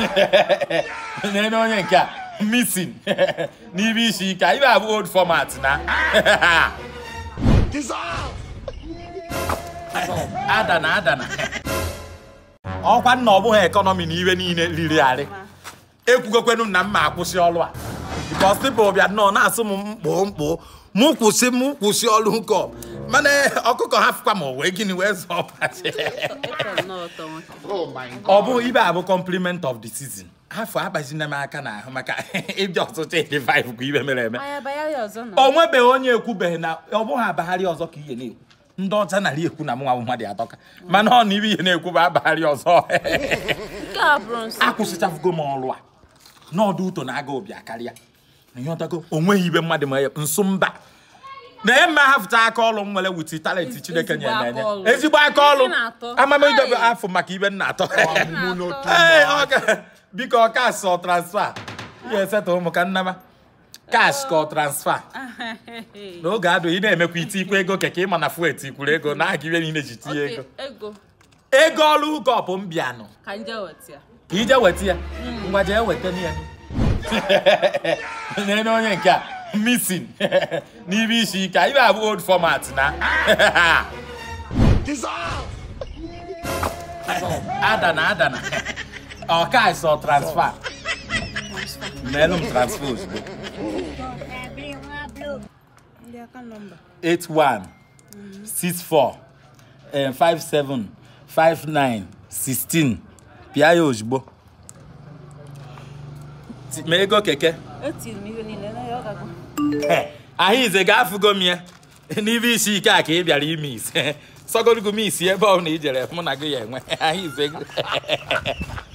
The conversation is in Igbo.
nene onye nke a missing n'ibe isi ike ibe abụ old format na adana adana ọkwa nna ọ bụghị ekọnọmi na iwe niile riri arị ekwugokwenu m na m ma akwụsị ọrụ a bikos pipụl bịa nnọọ na-asụ m mkpụ mkpụ mụ kwụsị mụ kwụsị ọrụ nke ọ. mana ọkụkọ ha fụkwa ma o wee gịnị wee zọọ pati Ịtọ nnọọ ụtọ nwoke. ọ bụ ibe abụ compliment of the season afọ agbazina m aka n'ahụ maka ịbịa ọtụtụ 85 bụ ibe mere eme Anya bayarị ọzọ na. o nwebeghị onye ekwubeghị na ọ bụghị abagharị ọzọ ka ihe na-ekwu ndị ọcha narị ekwu na mụnwa bụ mmadụ atọka mana ọ na ibe ihe na-ekwu bụ abagharị ọzọ Nke a bụrụ nsọ. akwụsịchafugo m ọrụ a n'ọdụ ụtọ na-aga obi akarịa ịghọtago onweghị ibe mmadụ ma ya nsụ mba na ihe mma hafụta aka ọrụ m nwere witi talenti chineke nyere m enye aka ọrụ. ezigbo aka ọrụ Ị na-atọ. amamidobe Ai. afọ maka ibe nna atọ Na-atọ. Ee, ọ ga- biko ọ kas ọ transfa ihe esetụ ụmụ ka nnama kash ka ọ transfa n'oge adụ ị na-emekwa iti ikwu ego keke ịma na fuet ikwuru ego na aga ibe niile ji tinye ego Oke, ego. ego ọrụ ụkọpụ m bịanụ Ka nje weta ya. ka ije weta ya ngwa jee weta ya nene onye nke a missing n'ibe isi ike ibe abụ old format na adana adana ọka sọ transfer meelụ m transfer ozugbo Ndị aka nọmba. 81 64 eh, 57 59 16 pịa ya ozugbo Ti- ma ego keke Etiri m ihe niile na ya ọ gago. ahụize ga-afụgo m ya n'ibe isi ike a ka ị bịara ime ise sọgorogo m isi ebe ọ bụla i jere mụ na gị ya enwe ahụize